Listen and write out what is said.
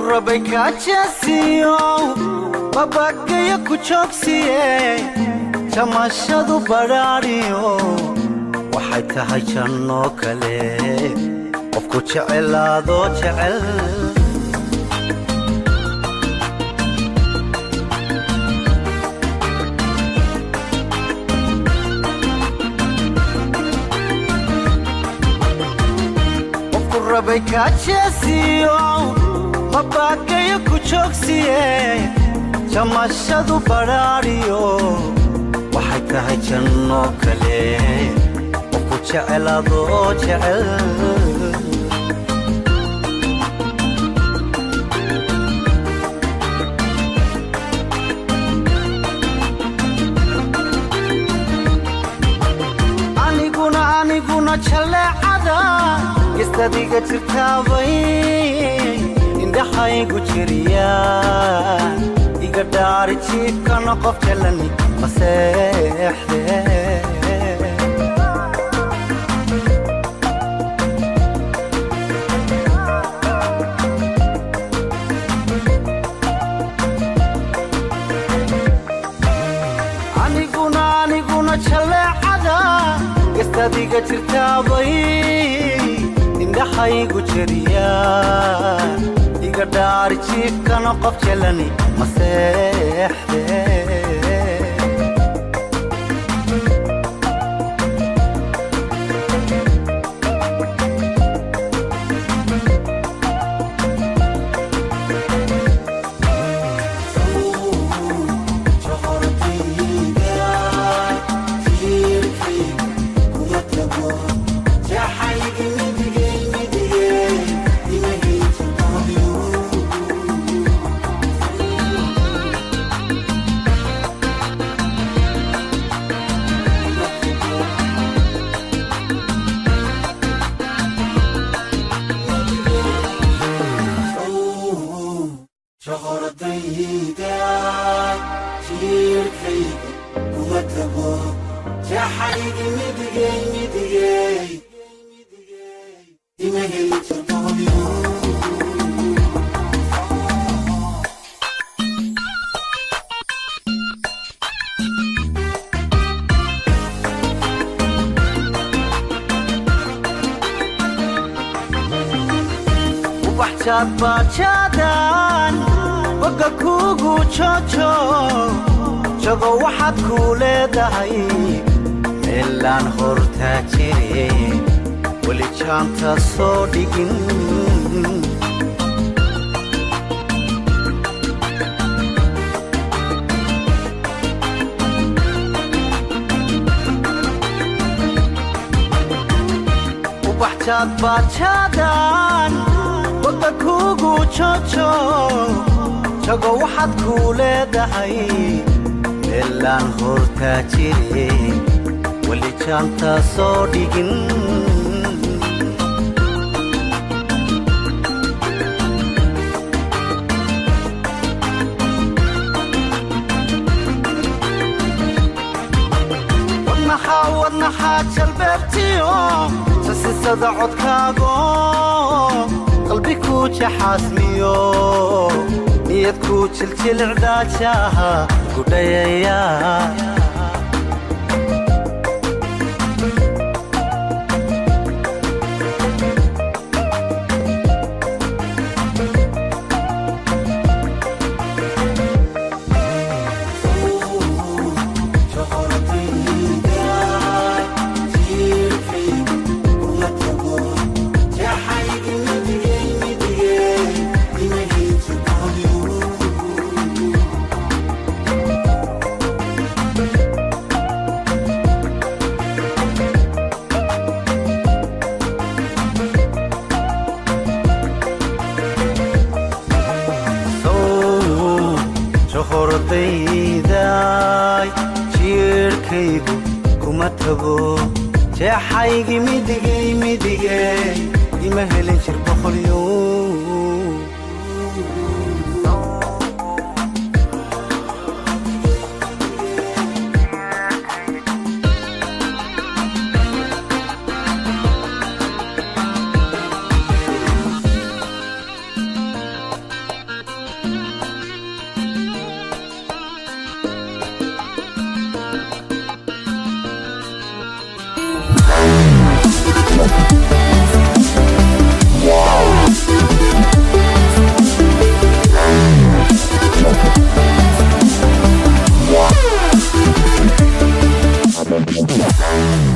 rabay kaajeesiyo babagayo ku joogsiye jamashadu badhaadhiyo waxay tahay jannoo kale qofku jecelaadoo jecel qofku rabay kaajeesiyo babagayo ku joogsiye jamashadu badhaadhiyo waxay tahay jannoo kale qofku jecelaadoo jecel aniguna aniguna jaleecada gistadiga jirtaabay indhaxaygu jiriya iga dhaari jiifkana qof jalani maseexde aniguna aniguna jaleecada gastadiga jirtaabay indhaxaygu jeriya iga dhaari jiifkana qof jalani maseexde ubaxjaadbaajaadaan boga kuugu joojo jago waxaad kuu leedahay meelaan hortaa jire weli jaanta soo dhigin ubaxjaadbaajaadaan boga kuugu joojo jago waxaad kuu leedahay meelaan hortaa jire weli jaanta soo dhigin wadnaxaa wadnaxaa jalbeebtiyo sasisada codkaago qalbi kuu jaxaasmiyo niyad kuu jiljilicdaajaha gudhayaya johordayday jiirhkaygu kuma tago jeexaygi midigay midige ima helin jir boqolyo Thank you.